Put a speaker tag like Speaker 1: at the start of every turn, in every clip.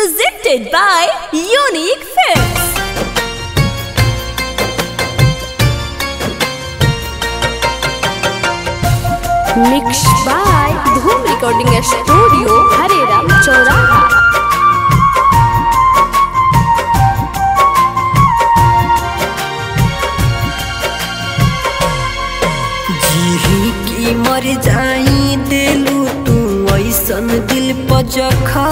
Speaker 1: Presented by Unique Films.
Speaker 2: Mixed by Dhoom Recording Studio, Hareram Choraha.
Speaker 3: जीही की मर जाई दिलू तू ऐसन दिल पजखा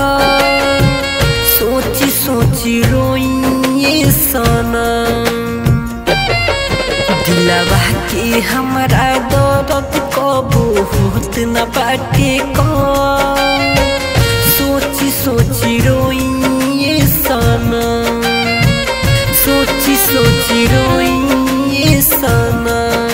Speaker 3: सोची सोची रोइए सना दिलवा के हमरा दर्द कबू होत न बाटे का सोची सोची रोइए सना सोची सोची रोइए सना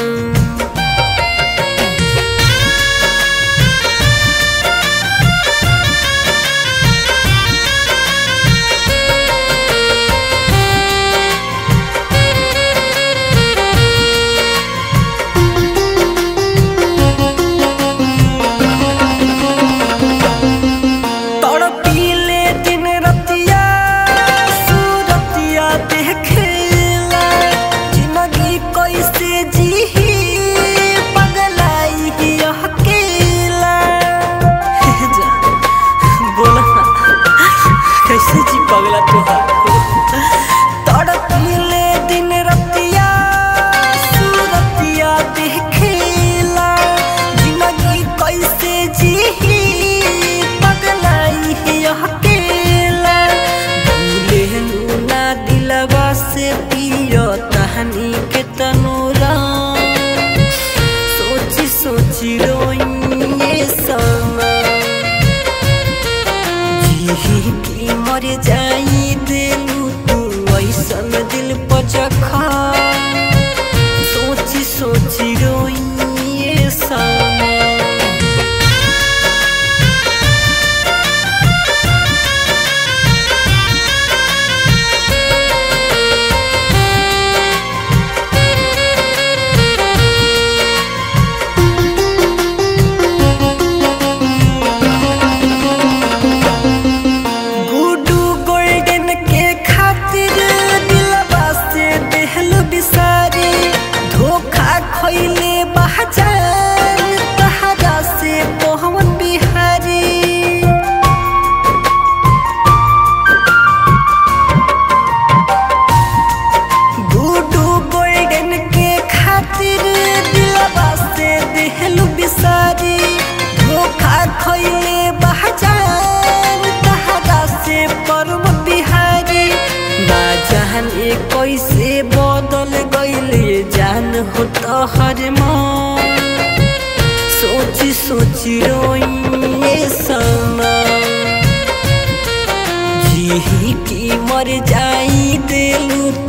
Speaker 3: तड़पीले दिन रतिया सूरतिया देखेला जिंदगी कैसे जीही पगलाई ही अकेला हे जा, बोला ना कैसे जी पगला तुहार तड़पीले दिन रतिया सूरतिया देखेला जिंदगी कैसे जीही पगलाई ही अकेला भूले ना दिलवा से पियो तहनी के तनूरा सोची सोची रोइए समा जीही की मर जाई दिलू तू ऐसन दिल पचखा सोची सोची रोइए समा गुडू गोल्डन के खातिर दिलवा से देहल बिसारी धोखा खइले बहजान तहरा से पवन बिहारी गुडू गोल्डन के खातिर दिलवा से देहल बिसारी धोखा खइले बहजान तहरा से परम बिहारी ना जान ए कैसे बदल गइले जान हो तोहर मन सोची सोची रोइए समा जीही की मर जाई दिलू